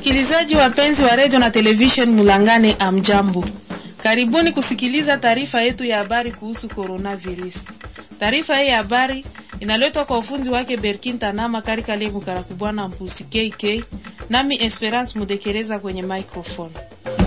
Wasikilizaji wapenzi wa redio na television Mulangane, amjambo, karibuni kusikiliza taarifa yetu ya habari kuhusu coronavirus. Taarifa hii ya habari inaletwa kwa ufundi wake Berkin Tanama Karika Lebu Karakubwana Mpusi KK, nami Esperance Mudekereza kwenye microphone.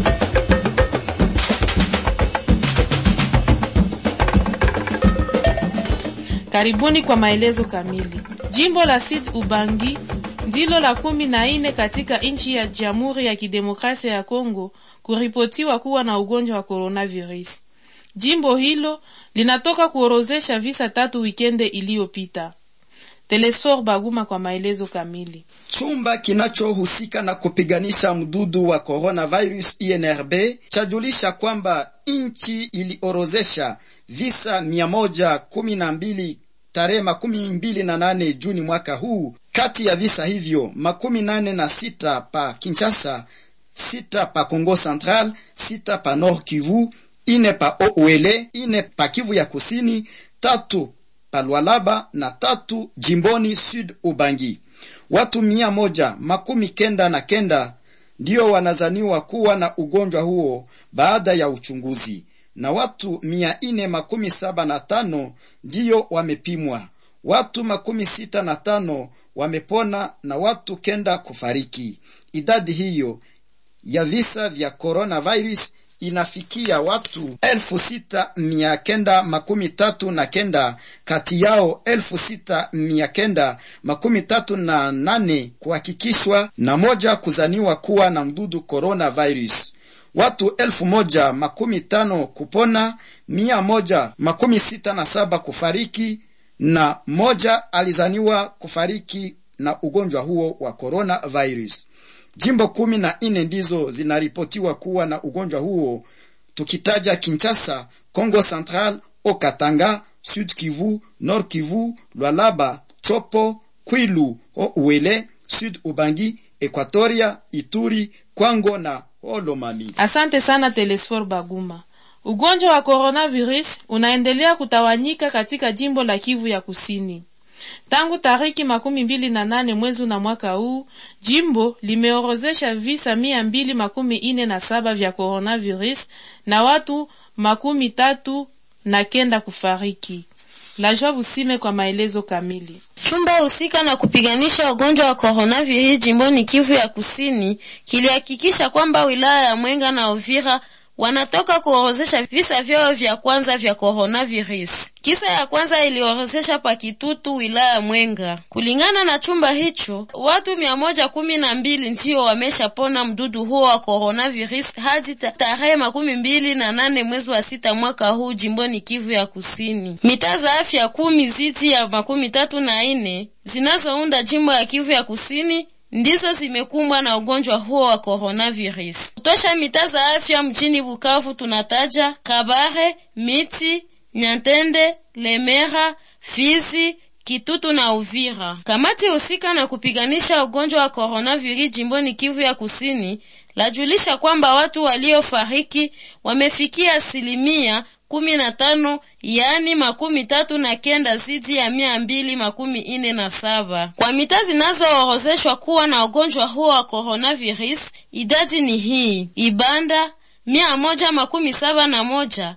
Karibuni kwa maelezo kamili. Jimbo la Sud Ubangi ndilo la kumi na nne katika nchi ya Jamhuri ya Kidemokrasia ya Kongo kuripotiwa kuwa na ugonjwa wa coronavirus. Jimbo hilo linatoka kuorozesha visa tatu wikende iliyopita. Telesfor Baguma kwa maelezo kamili. Chumba kinachohusika na kupiganisha mdudu wa coronavirus INRB chajulisha kwamba nchi iliorozesha visa mia moja kumi na mbili tarehe makumi mbili na nane Juni mwaka huu. Kati ya visa hivyo makumi nane na sita pa Kinshasa, sita pa Kongo Central, sita pa Nord Kivu, ine pa Ouele, ine pa Kivu ya Kusini, tatu pa Lualaba na tatu jimboni Sud Ubangi. Watu mia moja makumi kenda na kenda ndio wanazaniwa kuwa na ugonjwa huo baada ya uchunguzi na watu mia ine makumi saba na tano ndiyo wamepimwa. Watu makumi sita na tano wamepona na watu kenda kufariki. Idadi hiyo ya visa vya coronavirus inafikia watu elfu sita mia kenda makumi tatu na kenda, kati yao elfu sita mia kenda makumi tatu na nane kuhakikishwa na moja kuzaniwa kuwa na mdudu coronavirus watu elfu moja makumi tano kupona, mia moja makumi sita na saba kufariki na moja alizaniwa kufariki na ugonjwa huo wa coronavirus. Jimbo kumi na nne ndizo zinaripotiwa kuwa na ugonjwa huo, tukitaja Kinshasa, Congo Central, Okatanga, Sud Kivu, Nord Kivu, Lwalaba, Chopo, Kwilu, Ouele, Sud Ubangi, Equatoria, Ituri, Kwango na Olomami. Asante sana Telesfor Baguma. Ugonjwa wa coronavirus unaendelea kutawanyika katika jimbo la Kivu ya Kusini. Tangu tariki makumi mbili na nane mwezi na mwaka huu, jimbo limeorozesha visa mia mbili makumi ine na saba vya coronavirus na watu makumi tatu na kenda kufariki. Lajwa Busime kwa maelezo kamili. Chumba husika na kupiganisha ugonjwa wa coronavirus jimboni Kivu ya Kusini kilihakikisha kwamba wilaya ya Mwenga na Uvira wanatoka kuorozesha visa vyao vya kwanza vya coronavirus. Kisa ya kwanza iliorozesha pa Kitutu, wilaya ya Mwenga. Kulingana na chumba hicho, watu mia moja kumi na mbili ndio wameshapona mdudu huo wa coronavirus hadi tarehe makumi mbili na nane mwezi wa sita mwaka huu jimboni Kivu ya Kusini. Mitaa za afya kumi ziti ya makumi tatu na ine zinazounda jimbo ya Kivu ya Kusini ndizo zimekumbwa na ugonjwa huo wa coronavirus. Kutosha mitaa za afya mjini Bukavu tunataja Kabare, Miti, Nyantende, Lemera, Fizi, Kitutu na Uvira. Kamati husika na kupiganisha ugonjwa wa coronavirus jimboni Kivu ya Kusini lajulisha kwamba watu waliofariki wamefikia asilimia kumi na tano yaani makumi tatu na kenda zidi ya mia mbili makumi ine na saba. Kwa mitaa zinazoorozeshwa kuwa na ugonjwa huo wa coronavirus, idadi ni hii: Ibanda mia moja makumi saba na moja,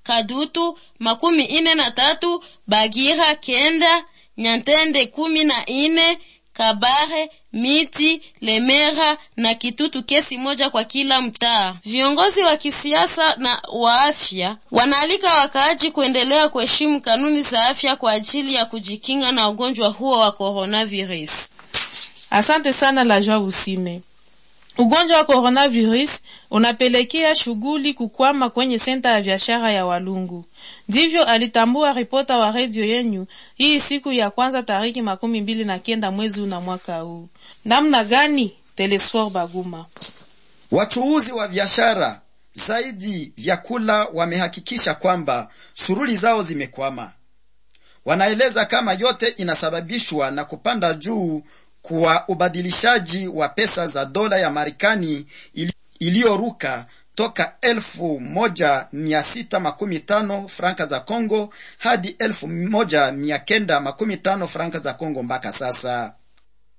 Kadutu makumi ine na tatu, Bagira kenda, Nyantende kumi na ine Kabare, Miti, Lemera na Kitutu kesi moja kwa kila mtaa. Viongozi wa kisiasa na wa afya wanaalika wakaaji kuendelea kuheshimu kanuni za afya kwa ajili ya kujikinga na ugonjwa huo wa coronavirus. Asante sana la Joa Usime. Ugonjwa wa coronavirus unapelekea shughuli kukwama kwenye senta ya biashara ya Walungu. Ndivyo alitambua ripota wa redio yenyu hii siku ya kwanza tariki makumi mbili na kenda mwezi na mwaka huu. Namna gani? Telesfor Baguma. Wachuuzi wa biashara zaidi vyakula wamehakikisha kwamba shughuli zao zimekwama. Wanaeleza kama yote inasababishwa na kupanda juu kwa ubadilishaji wa pesa za dola ya Marekani iliyoruka toka elfu moja mia sita makumi tano franka za Congo hadi elfu moja mia kenda makumi tano franka za Congo mpaka sasa.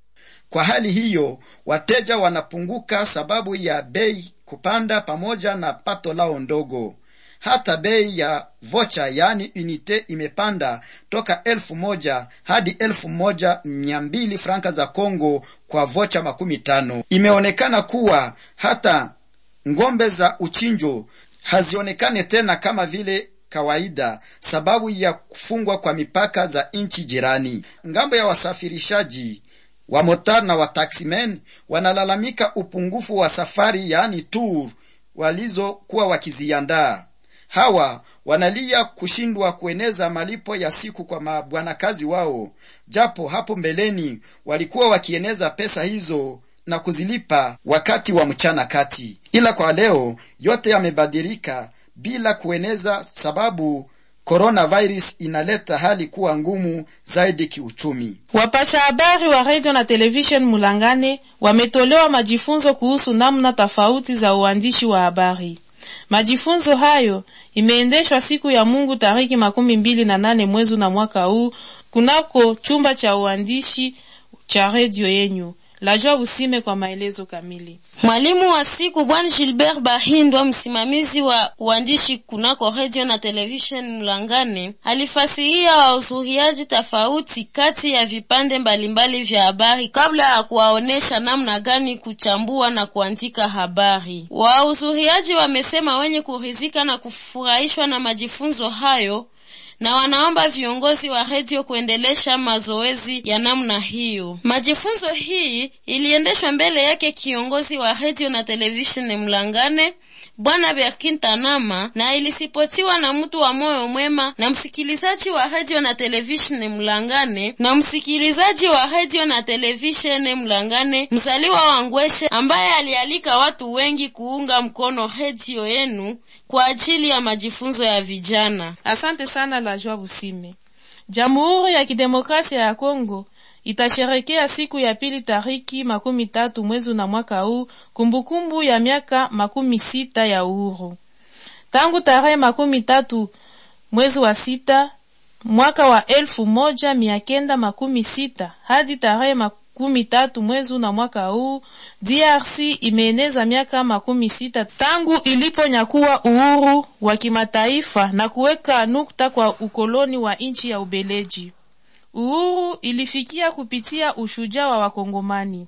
Kwa hali hiyo, wateja wanapunguka sababu ya bei kupanda pamoja na pato lao ndogo. Hata bei ya vocha yaani unite imepanda toka elfu moja hadi elfu moja mia mbili franka za Kongo kwa vocha makumi tano. Imeonekana kuwa hata ngombe za uchinjo hazionekane tena kama vile kawaida sababu ya kufungwa kwa mipaka za nchi jirani. Ngambo ya wasafirishaji wa motar na wa taximen wanalalamika upungufu wa safari yaani tour walizokuwa wakiziandaa. Hawa wanalia kushindwa kueneza malipo ya siku kwa mabwanakazi wao, japo hapo mbeleni walikuwa wakieneza pesa hizo na kuzilipa wakati wa mchana kati, ila kwa leo yote yamebadilika bila kueneza, sababu coronavirus inaleta hali kuwa ngumu zaidi kiuchumi. Wapasha habari wa radio na television Mulangane wametolewa majifunzo kuhusu namna tofauti za uandishi wa habari. Majifunzo hayo imeendeshwa siku ya Mungu tariki makumi mbili na nane mwezi na mwaka huu kunako chumba cha uandishi cha redio yenyu. Lajua Usime kwa maelezo kamili. Mwalimu wa siku Bwana Gilbert Bahindwa, msimamizi wa uandishi kunako radio na television Mlangane, alifasiria wahudhuriaji tofauti kati ya vipande mbalimbali vya habari kabla ya kuwaonesha namna gani kuchambua na kuandika habari. Wahudhuriaji wamesema wenye kuridhika na kufurahishwa na majifunzo hayo na wanaomba viongozi wa redio kuendelesha mazoezi ya namna hiyo. Majifunzo hii iliendeshwa mbele yake kiongozi wa redio na televisheni Mlangane Bwana Berkin Tanama, na ilisipotiwa na mtu wa moyo mwema na msikilizaji wa redio na televisheni Mlangane na msikilizaji wa redio na televisheni Mlangane, mzaliwa wa Ngweshe, ambaye alialika watu wengi kuunga mkono redio yenu kwa ajili ya majifunzo ya vijana. Asante sana la Joa Busime. Jamhuri ya Kidemokrasia ya Kongo itasherekea siku ya pili tariki makumi tatu mwezi na mwaka huu kumbukumbu ya miaka makumi sita ya uhuru. Tangu tarehe makumi tatu mwezi wa sita mwaka wa elfu moja mia kenda makumi sita hadi tarehe makumi tatu mwezi na mwaka huu DRC imeeneza miaka makumi sita tangu iliponyakuwa uhuru wa kimataifa na kuweka nukta kwa ukoloni wa nchi ya Ubeleji. Uhuru ilifikia kupitia ushujaa wa Wakongomani.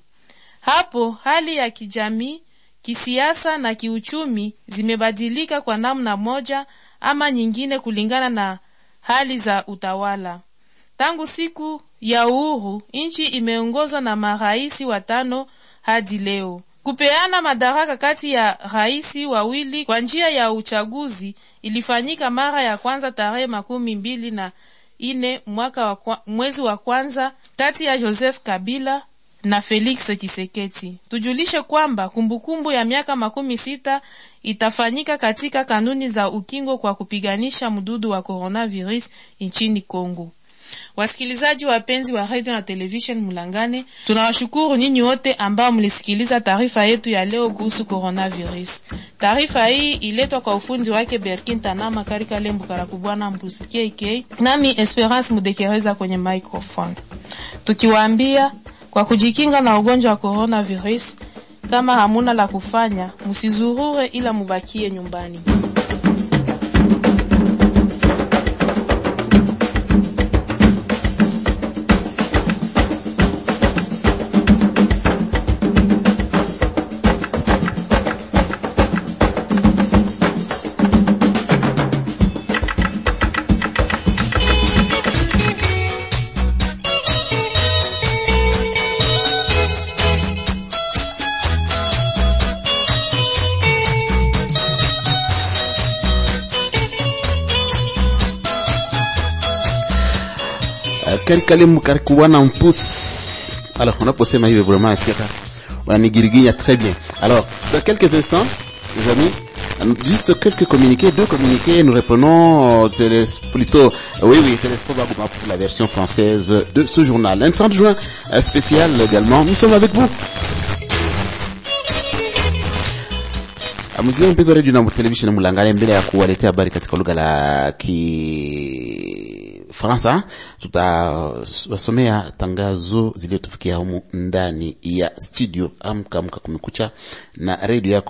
Hapo hali ya kijamii, kisiasa na kiuchumi zimebadilika kwa namna moja ama nyingine kulingana na hali za utawala. Tangu siku ya uhuru, nchi imeongozwa na maraisi watano hadi leo. Kupeana madaraka kati ya raisi wawili kwa njia ya uchaguzi ilifanyika mara ya kwanza tarehe makumi mbili na ine mwaka wa kwa, mwezi wa kwanza kati ya Joseph Kabila na Felix Tshisekedi. Tujulishe kwamba kumbukumbu ya miaka makumi sita itafanyika katika kanuni za ukingo kwa kupiganisha mdudu wa coronavirus nchini Kongo. Wasikilizaji wapenzi wa radio na television Mulangane, tunawashukuru nyinyi wote ambao mlisikiliza taarifa yetu ya leo kuhusu coronavirus. Taarifa hii iletwa kwa ufunzi wake Berkin Tanama Karika Lembu Karakubwana Mbusi KK, nami Esperance Mudekereza kwenye microphone, tukiwaambia kwa kujikinga na ugonjwa wa coronavirus, kama hamuna la kufanya, msizurure ila mubakie nyumbani. Karikale Karikouana Mpousse. Alors, on a posé ma vraiment on a nigiriguilla très bien. Alors, dans quelques instants, les amis, juste quelques communiqués, deux communiqués, nous reprenons, c'est les, plutôt, oui, oui, c'est l'Expo Bagouma pour la version française de ce journal. Un 30 juin spécial également, nous sommes avec vous. Mzee mpenzi wa redio na televisheni Mulangale, mbele ya kuwaletea habari katika lugha la ki Kifaransa. Tutawasomea tangazo zilizotufikia humu ndani ya studio Amka Amka Kumekucha na redio yako